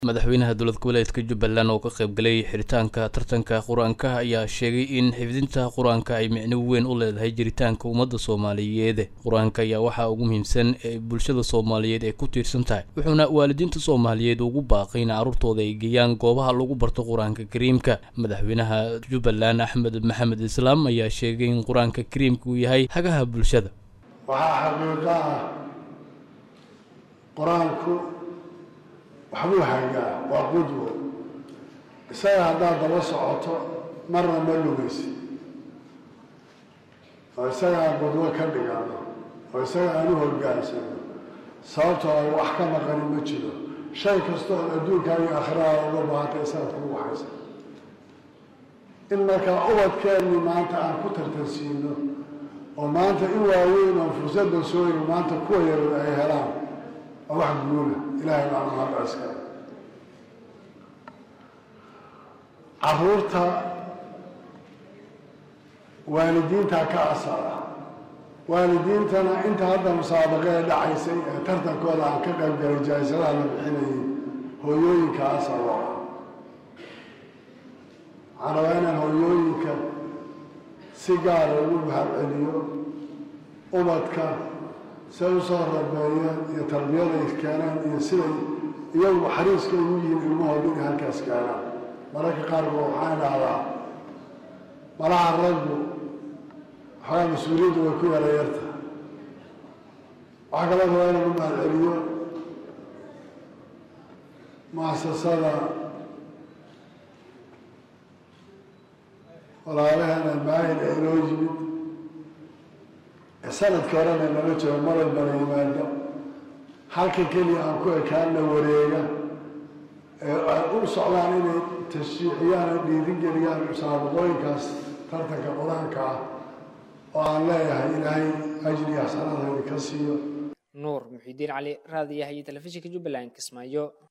madaxweynaha dowlad goboleedka jubbaland oo ka qaybgalay xiritaanka tartanka qur-aanka ayaa sheegay in xifdinta qur-aanka ay micno weyn u leedahay jiritaanka ummadda soomaaliyeed qur-aanka ayaa waxaa ugu muhiimsan ee bulshada soomaaliyeed ay ku tiirsan tahay wuxuuna waalidiinta soomaaliyeed ugu baaqay in carruurtooda ay geeyaan goobaha lagu barto qur-aanka kariimka madaxweynaha jubbaland axmed maxamed islaam ayaa sheegay in qur-aanka kariimka uu yahay hagaha bulshada waxaa xaqiiqo ah qur-aanku waxbuu hagaa waa qudwo isaga haddaad daba socoto marna ma lugaysi oo isaga aan qudwo ka dhigano oo isaga aan u hogaansano sababtoo ay wax ka maqani ma jiro shay kasta oo adduunkaaga akhiraada uga baahanta isagaad kugu waxaysa in markaa ubadkeenni maanta aan ku tartansiino oo maanta in waaweyn oo fursadda sooyga maanta kuwa yarar ay helaan waa wax guula ilaahay baa mahad iskale caruurta waalidiintaa ka asala waalidiintana inta hadda musaabaqee dhacaysay ee tartankooda aan ka qayb galay jaayisadaha la bixinayay hooyooyinka asal oo ah waxaan rabaa inaan hooyooyinka si gaara ugu mahadceliyo ubadka siay u soo rabeeyeen iyo tarbiyaday keeneen iyo siday iyagu xariiska ugu yihiin ilmahooda inay halkaas keenaan mararka qaarkood waxaan idhahdaa malaha raggu waxoogaa mas-uuliyaddu way ku yara yarta waxaa kaloo rabaa inaan u mahadceliyo muasasada walaalaheena maayil ee inoo yimid sanadkii horena nala joogo mar walbana yimaado halka keliya aan ku ekaanna wareega ee ay u socdaan inay tashriiciyaan oo dhiirigeliyaan musaabaqooyinkaas tartanka qur-aanka ah oo aan leeyahay ilaahay ajri axsanada idinka siiyo nuur muxiidiin cali raadiyaha iyo telefishinka jubbaland kismaayo